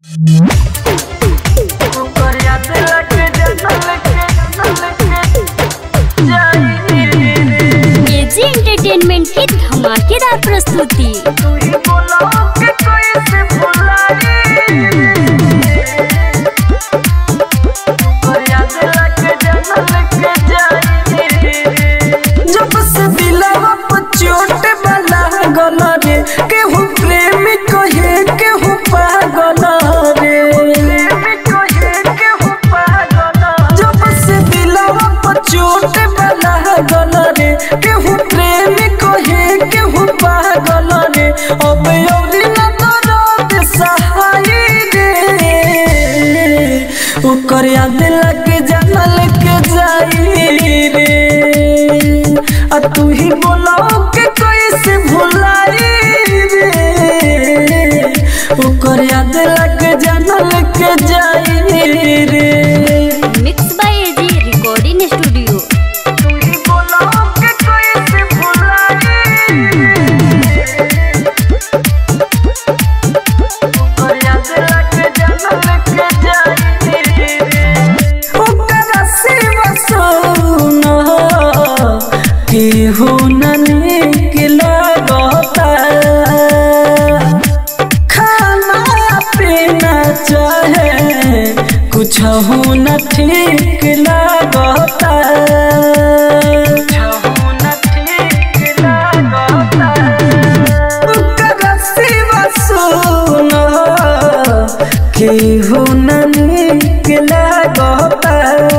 AG entertainment की धमाकेदार प्रस्तुति जब से दिलवा पर चोट वाला गल रे केहू प्रेम कहे केहू पागल रे जब से दिलवा पर चोट वाला गल रे केहू प्रेम कहे केहू पागल रे अब औरी न दर्द सहाय रे ओकर याद लग जानल के जाई रे आ तू ही बोलाओ के कैसे भुलाई रे ओकर याद लग जानल के जाई रे mix by AG recording studio तू ही बोलाओ के कैसे भुलाई ओकर याद लग जानल के जाई रे ओकरा सिवा सोना केहू न नीक लागता खाना पीना चाहे कुछ न ठीक लागता ओकरा सिवा सोना केहू न नीक लागता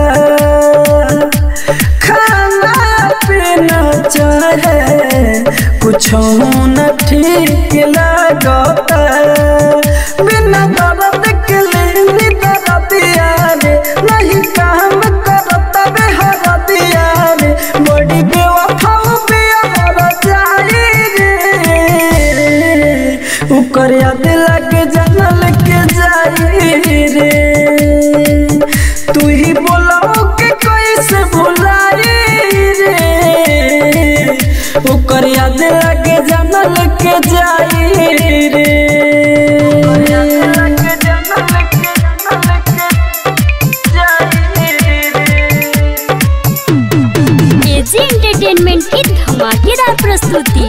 खाना पीना चाहे कुछ न ठीक लागता बिना दर्द के लेनी दर्दिया रे नहीं काम करता बे हरदिया रे बड़ी बेवफा बेहर जाई रे ऊपर याद लग जानल के जाई रे तू ही बोलाओ के कैसे भुलाई रे ओकर याद लगे जानल के जाई रे एजी एंटरटेनमेंट की धमाकेदार प्रस्तुति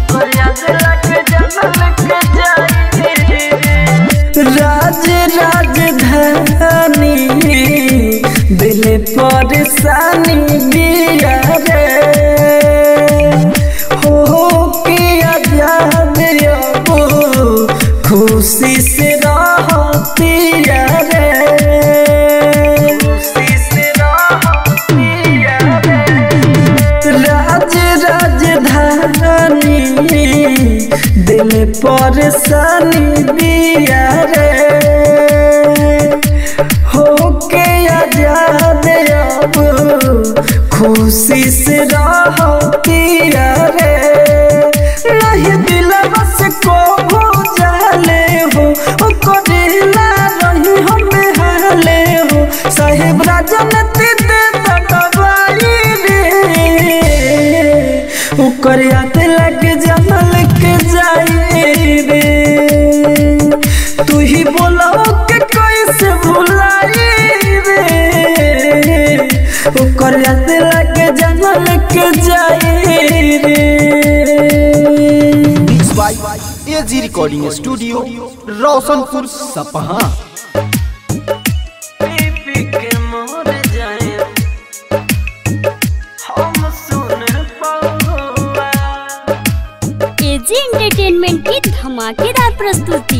राज राजधानी दिल परेशानी दिया रे हो के आजाद अब खुशी से रहती रे खुशी से रहती राज राजधानी दिल परेशानी दिया रे होके आजाद अब खुशी से रहती रे नहीं दिल बस को हो जाले हो ओ करेला रही हमें हाले हो साहेब राजनीति दे दबाई रे ओकर याद लग जमल के जाई रे तू ही बोलाओ के कैसे भुलाई रे ओकर याद लग जमल के जाई रे mix by AG recording studio Roshanpur सपहा पी के मर जाए हम सुन पाऊंगा एजी एंटरटेनमेंट की धमाकेदार प्रस्तुति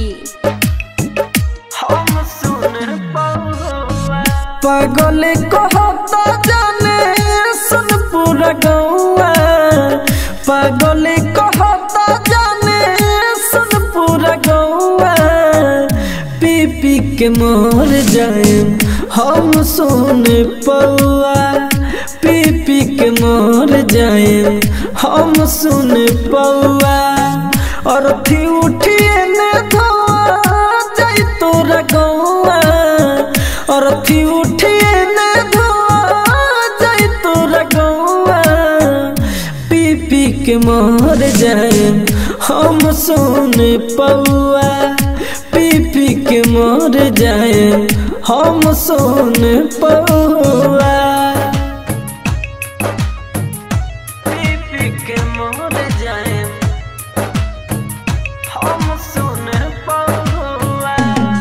हम सुन पाऊंगा पागल कहता जाने सुन पूरा गौआ पागल कहता जाने सुन पूरा गौआ पी पी के मर जाए हम सुन पौआ पी पी के मर जाए हम सुन पौआ और थी उठिए ने धोआ जाई तोरा गौआ और थी उठिए ने धोआ जाई तोरा गौआ पी पी के मर जाए हम सुन पौआ पी पी के मर मर जाए हम सोन पौआ पी पी के मर जाए हम सोन पौआ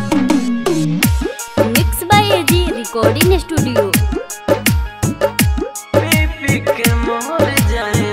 mix by AG recording studio पी पी के मर जाए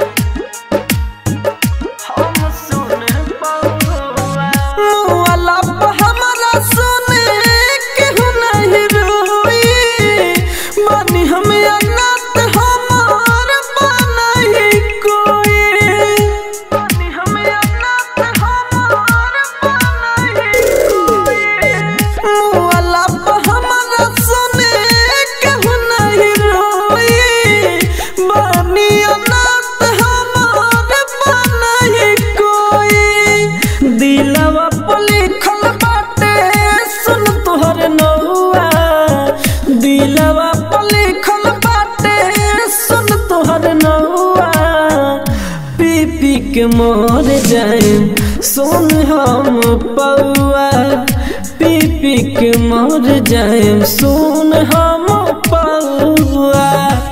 हम सुन पौआ मुआला पे हमरा सुने केहू नहीं रोई बानी हम अनाथ हमार बनही कोई बानी हम अनाथ हमार बनही कोई मुआला पे हमरा सुने केहू नहीं रोई बानी अनाथ हमार बनही कोई दिलवा पे लिखल बाटे सुन तोहर नौआ दिलवा पे लिखल बाटे सुन तोहर नौआ पी पी के मर जाए सुन हम पौआ पी पी के मर जाए सुन हम पौआ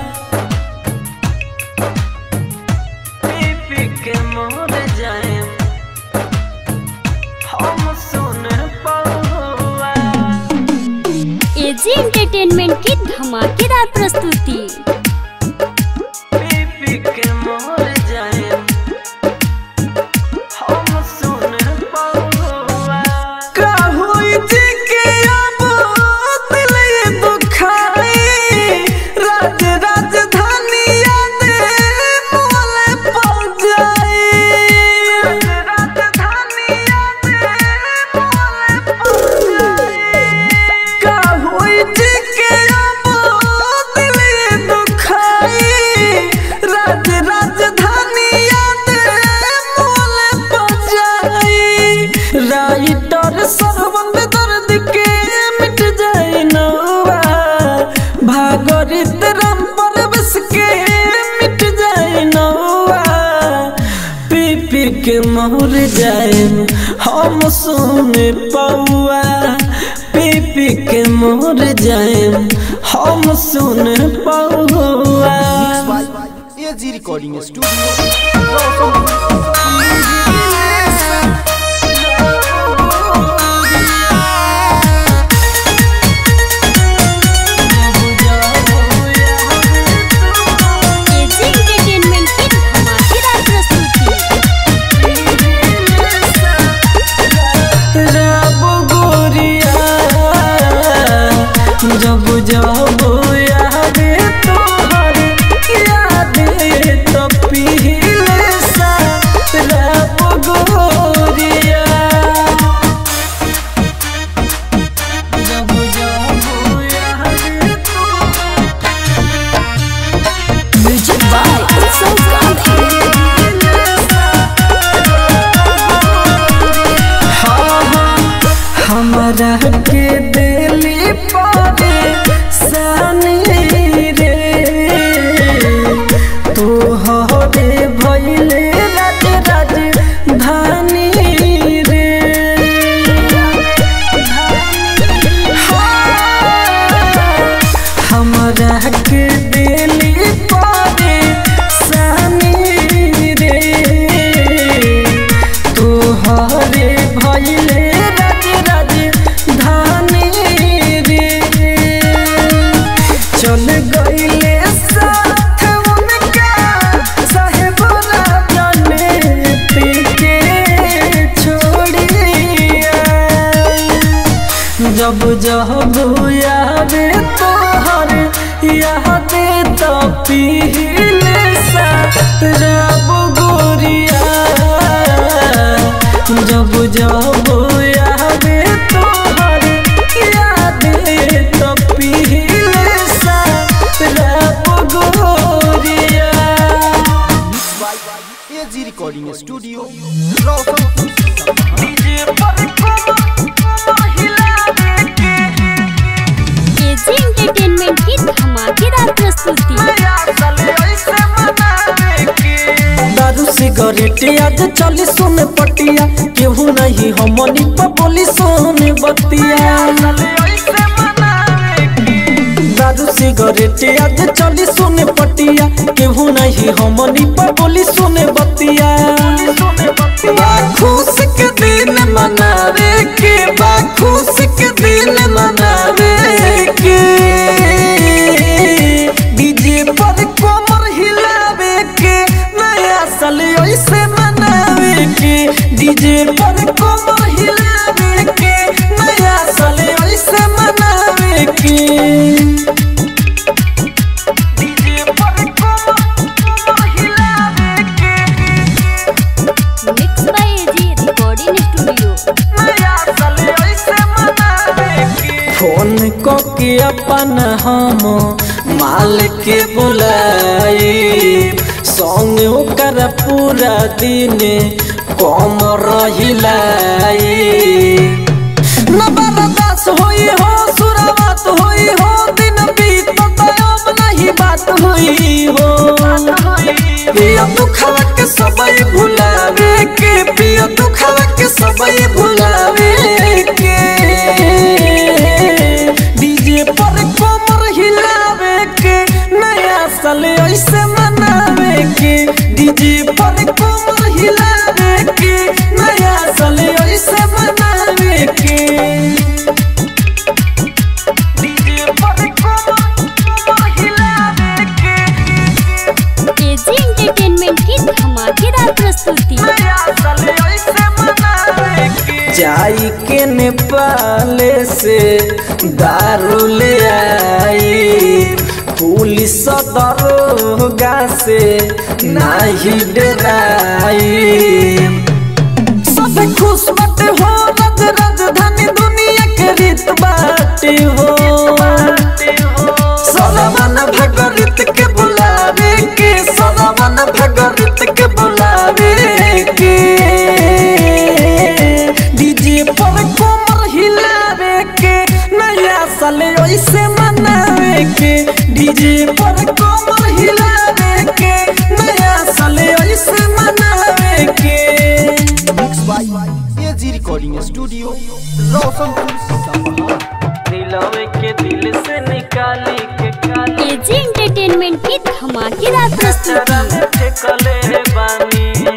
पी पी के मर जाए हम सुन पौआ एजी एंटरटेनमेंट की धमाकेदार प्रस्तुति पी पी के मर जाए हम सुन पौआ का होई जी के अब दिल ये दुखाई राज राजधानी याद मोले पड़ जाए राजधानी याद मोले पड़ जाए का होई जी के अब दिल ये दुखाई राज राजधानी याद मोले पड़ जाई राइटर सरबंद दर्द के मिट जाए नौआ भागरित राम परवश के मिट जाए नौआ पी पी के मोर जाए हम सुन पौआ पी पी के मोर जाए हम सुन पौआ AG recording studio Roshanpur AG entertainment की धमाकेदार प्रस्तुति रब गोरिया जब जब यादे तोहर यादे तो पीले सा रब गोरिया जब जब यादे म्यूजिक बाय उत्सव गांधी हमरा के दिली पावे सानी रे तू हरे भैले राज राज धानी रे हमरा के दिली पावे सानी रे तोहरे भैले राज राज धानी रे चल गईले साथ उनका साहेब जाने के छोड़िया जब जब याद तोहर याद तो पीले सा रब गोरिया जब जब याद तोहर याद तो पीले सा रब गोरिया AG recording studio Roshanpur DJ पर कोमल हिला के एजी एंटरटेनमेंट की धमाकेदार प्रस्तुति दारू से सिगरेट आज चली सुन पटिया केहू नहीं हमनी पर बोली सोन बतिया दारू सिगरेट आज चली सुन पटिया केहू नहीं हमनी पर बोली सुन बतिया बा खुश के दिन मनावे के बा खुश के दिन मनावे के डीजे पर कमर हिलावे के नया साल ऐसे मनावे के डीजे पर कमर हिलावे के नया साल ऐसे मनावे के डीजे पर कमर कमर हिलावे के mix by AG recording studio नया साल ऐसे मनावे के फोन को के अपन हम माल के बुलाए संग ओकर पूरा दिन कम रहिलाए नबरदास होई हो सुरावत होई हो दिन बीत अब नहीं बात हुई हो पिया दुखवा के सबई भुलावे के पिया दुखवा के सबई भुलावे के डीजे पर कमर हिलावे के नया साल ऐसे मनावे के डीजे पर कमर हिलावे के नया साल ऐसे मनावे के डीजे पर कमर कमर हिलावे के एजी एंटरटेनमेंट की धमाकेदार प्रस्तुति जाई के नेपाल से दारू ले आई पुलिस दरोगा से नाही डराई सब खुश बाटे हो रज राजधानी दुनिया के रीत बाटे हो सदावन भगरित के बुलावे के सदावन भगरित के बुलावे के डीजे पर कमर हिलावे के नया साल ऐसे मनावे के डीजे पर कमर हिलावे के नया साल ऐसे मनावे के mix by AG recording studio Roshanpur सपहा दिलवे के दिल से निकाली के काली एजी एंटरटेनमेंट की धमाकेदार चरा प्रस्तुति में ठेकले बानी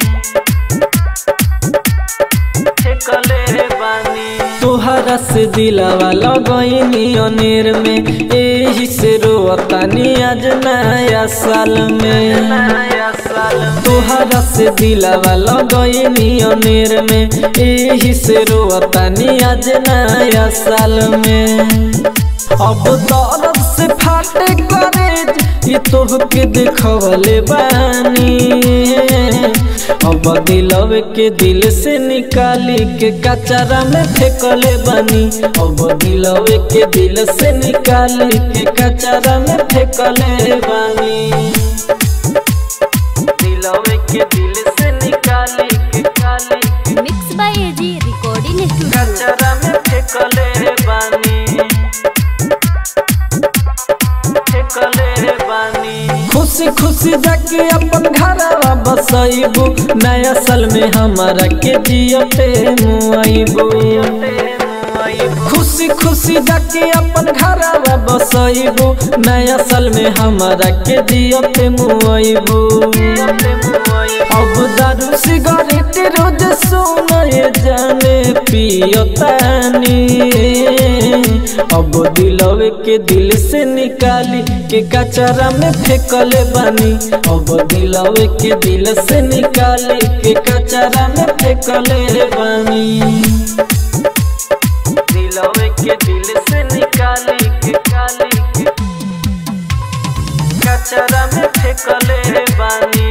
ठेकले बानी तोहरा से दिलावा लगैनी अनेर में एही से रोतानी आज नया साल में नया साल तोहरा से दिलावा लगैनी अनेर में एही से रोतानी आज नया साल में अब दर्द से फाटे करेज ये तोहके देखवले बानी अब दिलवे के दिल से निकाली के कचरा में फेंकले बानी अब दिलवे के दिल से निकाली के कचरा में फेंकले बानी दिलवे के दिल से निकाली के काली mix by AG recording studio कचरा में फेंकले बानी फेंकले बानी खुशी खुशी जाके अपन घरवा बसैबू नया साल में हमारा के जियते मुआइबू खुशी खुशी जाके अपन घरवा बसैबू नया साल में हमारा के जियते मुआइबू अब दारू सिगरेट रोज सोने जाने पियतानी अब दिलवे के दिल से निकाली के कचरा में फेंकले बानी अब दिलवे के दिल से निकाली के कचरा में फेंकले बानी दिलवे के दिल से निकाली के काली के कचरा में फेंकले बानी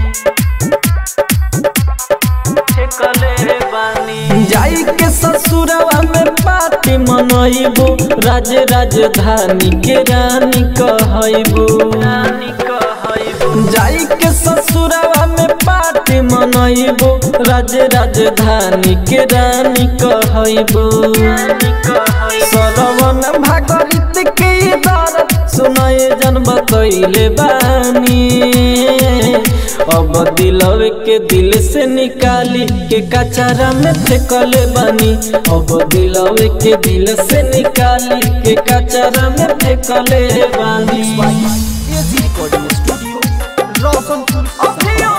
फेंकले बानी जाई के ससुरवा में पार्टी मनैबू राज राजधानी के रानी कहैबू रानी कहैबू जाई के ससुरवा में पार्टी मनैबू राज राजधानी के रानी कहैबू रानी कहैबू सरवन भागरित के दर्द सुनाए जन बतैले बानी अब दिलवे के दिल से निकाली के कचरा में फेंकले बानी अब दिलवे के दिल से निकाली के कचरा में फेंकले बानी एजी रिकॉर्डिंग स्टूडियो रोशनपुर सपहा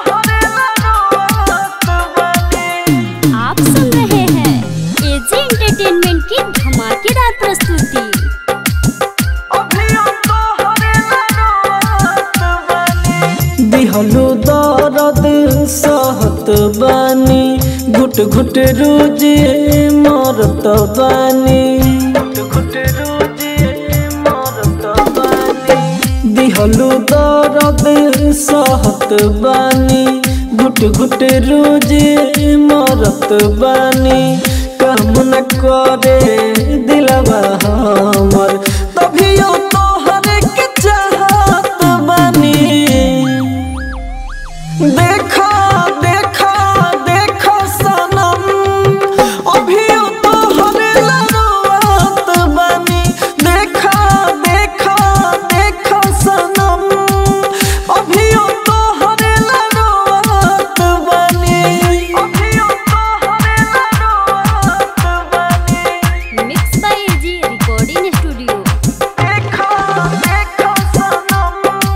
आप सुन रहे हैं एजी एंटरटेनमेंट की धमाकेदार प्रस्तुति दिहलु दर्द सहत बानी घुट घुट रोज मरत बानी दिहलु दर्द सहत बानी घुट घुट रोज मरत बानी काम न करे दिलवा हमर तभियो तोहरे के चाहत बानी देखा देखा देखा सनम अभी तो हरे लड़वात बनी देखा देखा देखा सनम अभी तो हरे लड़वात बनी अभी तो हरे लड़वात बनी mix by AG recording studio देखा देखा सनम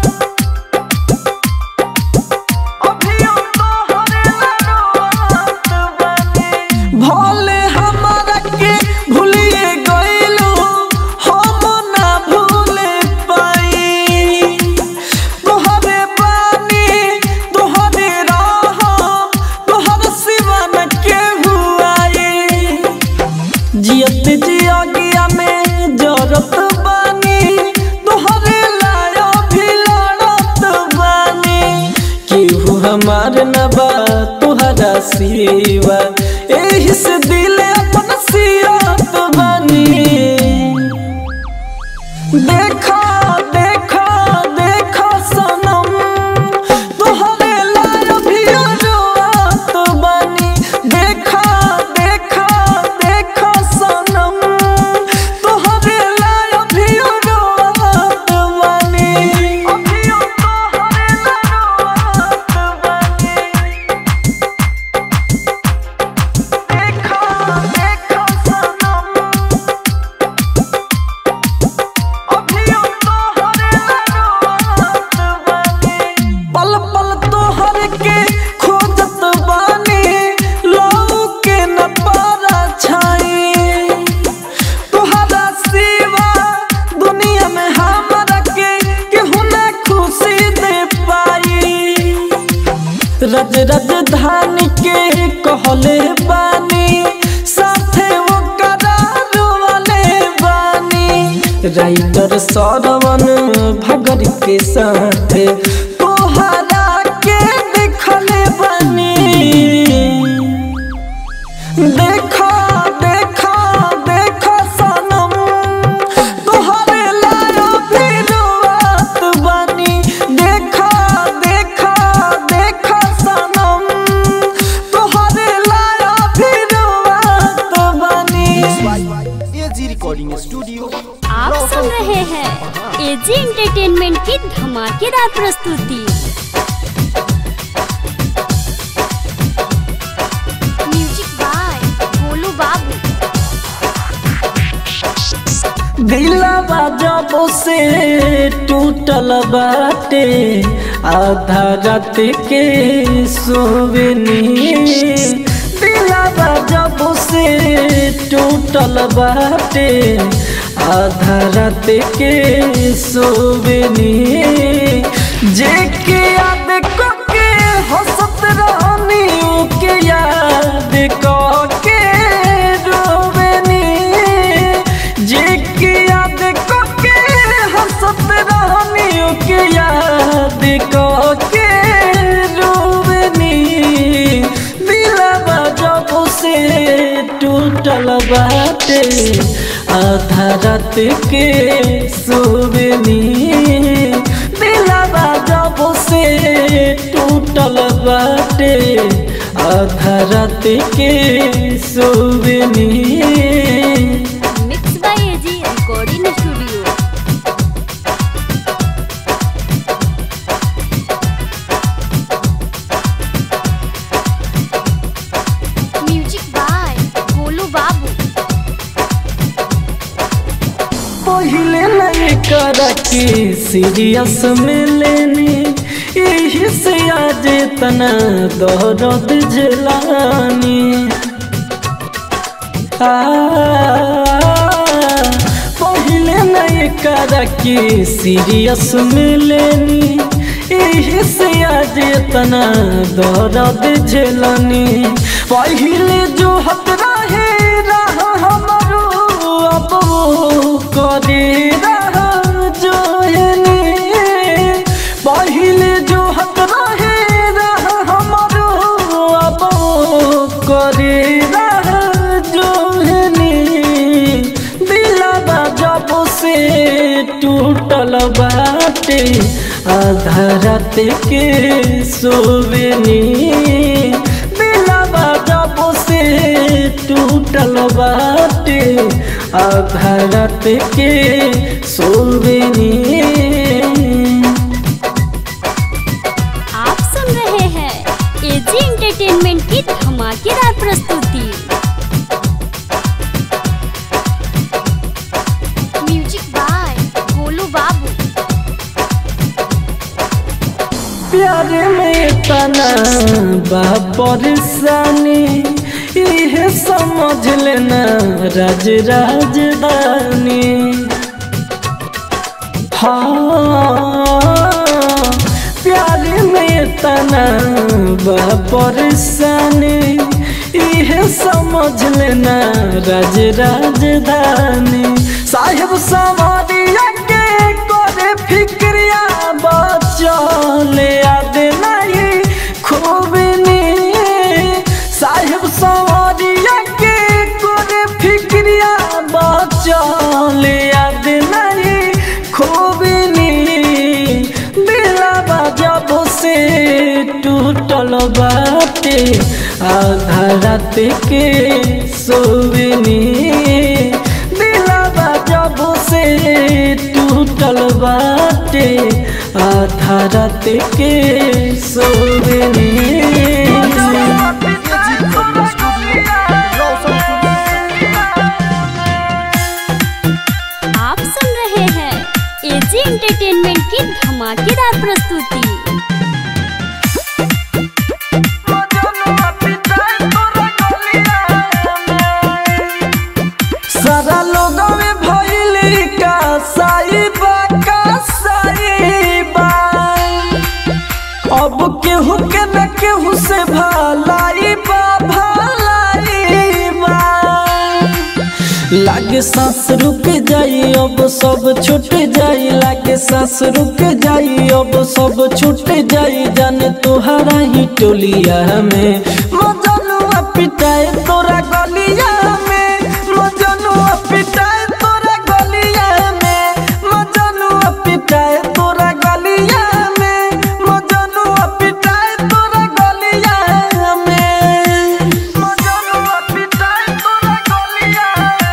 भोले हमारा के भूलिए गइलो हम ना भूले पाई तोहरे बानी तोहरे राह तोहर सिवा न केहू आई जियत जिया गया में जरत बानी तोहरे लाया भी लड़त बानी केहू हमार न बा तोहरा सिवा एही से दिल अपन सियत बानी देखा देखा देखा सनम तोहरे लाया भी रोआत बानी देखा देखा देखा सनम तोहरे लाया भी रोआत बानी अभी तोहरे लाया रोआत बानी देखा देखा सनम पल पल तोहर के खोजत बानी लौ के न पारा छाई तोहरा सिवा दुनिया में हमरा के केहू न खुशी दे पाई रज राजधानी के कहले बानी साथे वो करार वाले बानी राइटर सरवन भगर के साथे तोहरा के देखले बानी देखा देखा देखा सनम तोहरे लाया भी रोआत बानी देखा देखा देखा सनम तोहरे लाया भी रोआत बानी एजी रिकॉर्डिंग स्टूडियो आप सुन रहे हैं एजी एंटरटेनमेंट की धमाकेदार प्रस्तुति म्यूजिक बाय गोलू बाबू दिलवा जब से टूटल बाटे आधा रात के सोवनी दिलवा जब से टूटल बाटे आधा रात के सोवनी जे के याद को के हंसत रहनी के याद को के रोवनी जे के याद को के हंसत रहनी के याद को के रोवनी दिलवा जब से टूटल बाटे आधा रात के सोवनी दिलवा जब से टूटल बाटे आधा रात के सोवनी mix by AG recording studio पहिले नहीं कर के सीरियस में लेनी यही से आज तना दर्द जलानी आ, पहिले नहीं कर के सीरियस में लेनी यही से आज तना दर्द झेलनी पहिले जो हत रहे रहा हमारो अब वो करे रहा जो पहिले जो हत रहे रहा हमारो अब वो करे रहा जो दिलवा जब से टूटल बाटे आधा रात के सोवेनी दिलवा जब से टूटल बाटे आधा रात के सोवेनी आप सुन रहे हैं एजी एंटरटेनमेंट की धमाकेदार प्रस्तुति म्यूजिक बाय गोलू बाबू प्यार में तना बा परेशानी इहे समझ लेना राज राजधानी हाँ प्यार में तना बा परेशानी इहे समझ लेना राज राजधानी साहेब सवारिया के करे फिक्रिया बचले याद नहीं खूब नी साहेब सवारिया के करे फिक्रिया बचले याद नहीं खूब नी दिलवा जब से टूटल बाटे आधा रात के सोवनी दिलवा जब से टूटल बाटे आधा रात के सोवनी आप सुन रहे हैं एजी एंटरटेनमेंट की धमाकेदार प्रस्तुति सारा लोग में भइली का साइबा का साइबा अब केहू के न केहू से भलाई बा भलाई बा लागे सांस रुक जाई अब सब छूट जाई लागे सांस रुक जाई अब सब छूट जाई जाने तुहरा ही टोलिया में मजनुआ पिटाए तोरा गलिया में मजनुआ पिटाए तोरा गलिया में मजनुआ पिटाए तोरा गलिया में मजनुआ पिटाए तोरा गलिया में मजनुआ पिटाए तोरा गलिया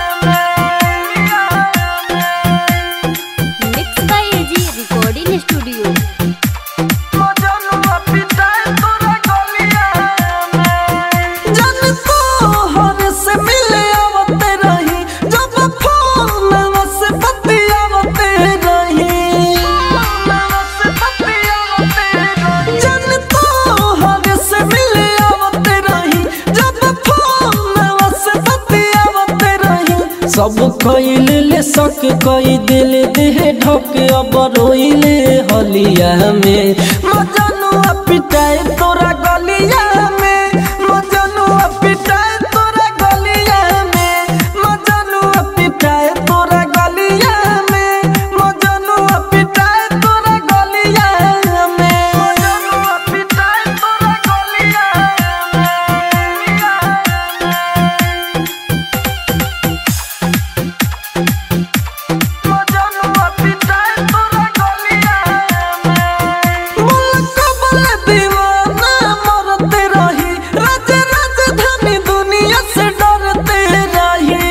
mix by AG recording studio मजनुआ पिटाए तोरा गलिया जन तोहर से मिले आवते रही जब फोन से बतियावते रही जन तोहर से मिले आवते रही जब फोन से बतियावते रही सब कइल ले सक कई दिल देह ढक अब रोइले हलिया में मजनुआ पिटाए तोरा गलिया में मजनुआ पिटाए तोरा गलिया में मजनुआ पिटाए तोरा गलिया में मजनुआ पिटाए तोरा गलिया में मजनुआ पिटाए तोरा गलिया मजनुआ पिटाए तोरा गलिया मुल्क बल दीवाना मरते रही राज राजधानी दुनिया से डरते रही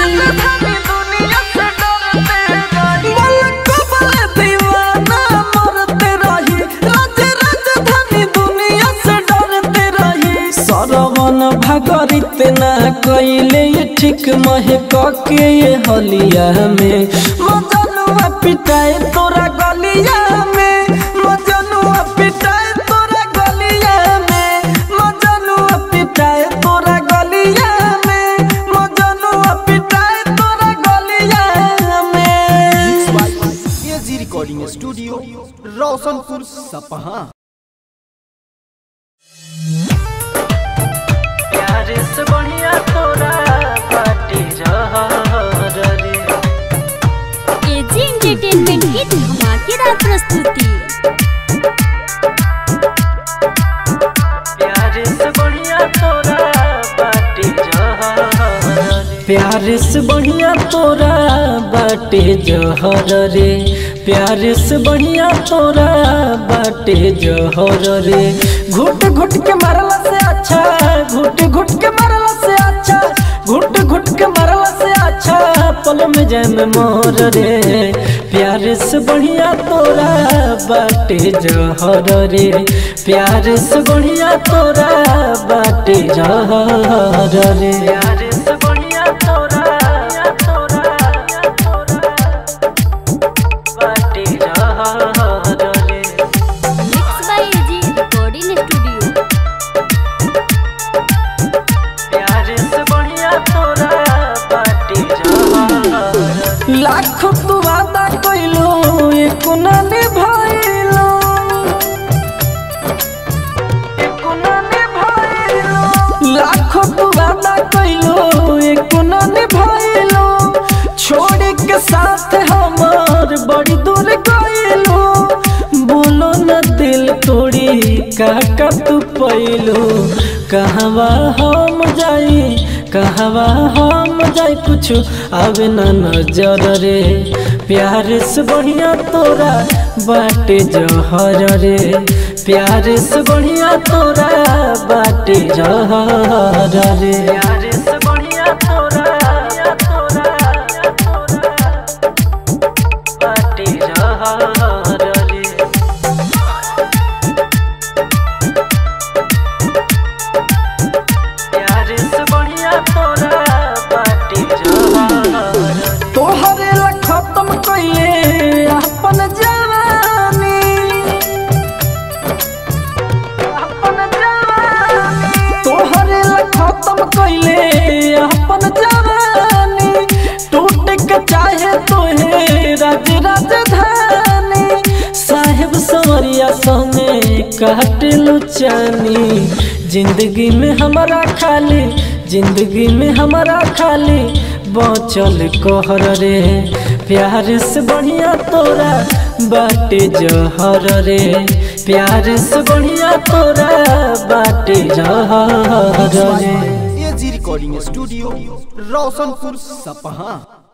मुल्क बल दीवाना मरते रही राज राजधानी दुनिया से डरते रही सरवन भगरित ना कइले लिपस्टिक महक के ये हलिया में मजनुआ पिटाए तोरा गलिया में मजनुआ पिटाए तोरा गलिया में मजनुआ पिटाए तोरा गलिया में मजनुआ पिटाए तोरा गलिया में एजी रिकॉर्डिंग स्टूडियो रोशनपुर सपहा प्यार से बढ़िया तोरा पार्टी रे एजी एंटरटेनमेंट की धमाकेदार प्रस्तुति प्यार से बढ़िया तोरा बाटे जहर प्यार से बढ़िया तोरा बाटे जहर रे प्यार से बढ़िया तोरा बाटे जहर रे घुट घुट के मारला से अच्छा घुट घुट के मारला से अच्छा घुट घुट के मारला से अच्छा पल में जैम मोर रे प्यार से बढ़िया तोरा बाटे जहर रे प्यार से बढ़िया तोरा बाटे जहर रे प्यार से बढ़िया तोरा तोरा बाटे जहर रे mix by AG recording studio प्यार से बढ़िया तोरा बाटे जहर लाख तू वादा कइलो एको ना निभाइलो एको ना निभाइलो लाख तू वादा कइलो एको ना निभाइलो छोड़ के साथ हमार बड़ी दूर गइलो बोलो न दिल तोड़ी काका तू पैलो कहवा हम जाई कहवा हम जाई कुछ आवे न नजर रे प्यार से बढ़िया तोरा बाटे जहर रे प्यार से बढ़िया तोरा बाटे जहर रे प्यार से बढ़िया तोरा तोरा बाटे जहर रे प्यार से बढ़िया तोरा बाटे जहर तोहरे ला खत्म कइले अपन जवानी अपन जवानी तोहरे ला खत्म कइले अपन जवानी टूट के चाहे तोहे राज राजधानी साहेब सवरिया संगे काट लुचानी जिंदगी में हमारा खाली जिंदगी में हमारा खाली बचल कहर रे प्यार से बढ़िया तोरा बाटे जहर रे प्यार से बढ़िया तोरा बाटे जहर रे एजी रिकॉर्डिंग स्टूडियो रोशनपुर सपहा